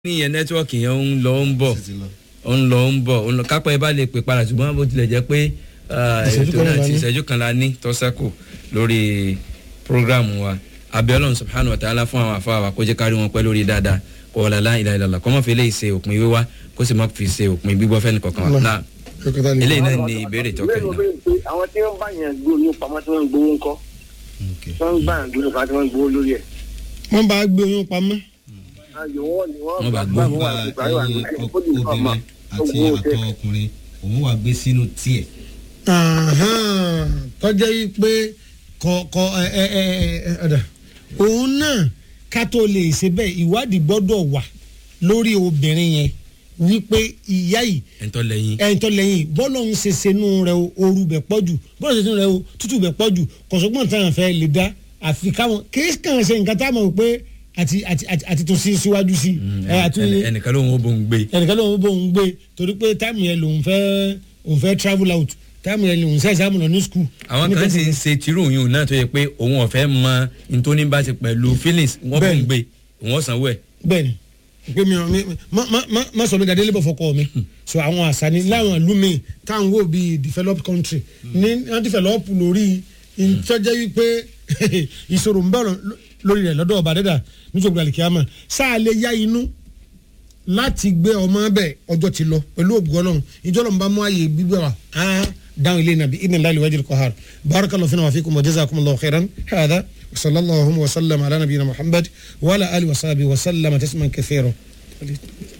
níyẹn nẹ́tíwọ́ọ̀kì yẹn ń lọ ń bọ̀ ń lọ ń bọ̀ ń lọ kápẹ́ bá lè pè padà ṣùgbọ́n bó tilẹ̀ jẹ́ pé ah, Ìṣẹ́jú ètò kan náà la ti ní. ìṣẹ́jú kan la ní tọ́sẹ́kù lórí programu wa abiola subhanahu wa ta'ala fún àwọn afa wa kó jẹ́ kárí wọn pẹ́ lórí dáadáa kó wọlé aláìlá ìlàlá kó má fi eléyìí ṣe òpin wíwá kó sì má fi ṣe òpin gbígbọ́ fẹ́ni kankan wa Allah. náà Dókítà lè. eléyìí náà ni ìbéèrè tó kẹ́yìn náà. àwọn tí wọ́n bá yẹn gbó ní pamọ́ tí wọ́n ń gbowó ńkọ́ tí wọ́n ń bá yẹn gbó ní pamọ́ tí wọ́n ń gbowó lórí ẹ̀. wọ́n bá gbé oyún pamọ́. ayò wọn ni wọ́n Wọ́n bá bá gbó wọn nípa àti ìgbà ẹyin yóò àti ìgbà obìnrin àti àtọ̀ ọkùnrin òun wà gbé sínú tiẹ̀. Àhán, tọ́jẹ́ yìí pé kọ kọ ẹ ẹ ẹ ẹ ọ̀dà òun náà ká tó lè ṣe bẹ́ẹ̀ ìwádìí gbọ́dọ̀ wà lórí obìnrin yẹn wípé ìyá yìí ẹ̀ńtọ́ lẹ́yìn ẹ̀yìn tó lẹ́yìn bọ́lọ̀ ń ṣe senú rẹ o ooru bẹ̀ pọ̀ jù bọ́lọ̀ ṣe senú rẹ o tútù bẹ̀ pọ̀ jù kọ̀sọ́gbọ̀n táwọn fẹ́ lè dá àfi káwọn kéésì kàn ṣe nǹkan táwọn mọ̀ pé àti àti àti àti tó sí síwájú sí ẹ àti ẹnì- ẹnìkan ló ń wo bó ń gbé ẹnìkan ló ń bó ń gbé torí pé táìmù yẹn lòun fẹ́ òun fẹ́ travel out táìmù yẹn lòun ṣe exam lọ ní school. àwọn kan sì ń ṣe tìrú yìí náà tó yẹ pé òun ọ̀fẹ́ mọ ntoni bá ti pẹ̀lú feelings wọ́n bó ń Bẹ́ẹ̀ni. gbé òun ọ̀sán wẹ̀ bẹ́ẹ̀ni pé mi ò mi má má má má sọ mi dàdé lébọ̀ fọkọ mi so àwọn àṣà ni láwọn ìlú mi táwọn wò bíi developed country ní wọ́n develop lórí ìtọ́jẹ́ wípé ìṣòro ń bọ̀ lọ- lórí rẹ̀ lọ́dọ̀ ọba dẹ́dà nítorí àlìkíyàmà sáà lè yá inú láti gbé ọmọ bẹ ọjọ́ ti lọ pẹ̀lú ògùn ọlọ́run ìjọ lọ́nba mú ààyè gbígbé wa á dáhùn ilé nàbí ibn láìlú wájú kọ́hár barakallahu fina wa fikum wa jazakumullahu khairan hada wa sallallahu wa sallam ala nabiyina muhammad wa ala alihi wa sahbihi wa sallama tasman kathira.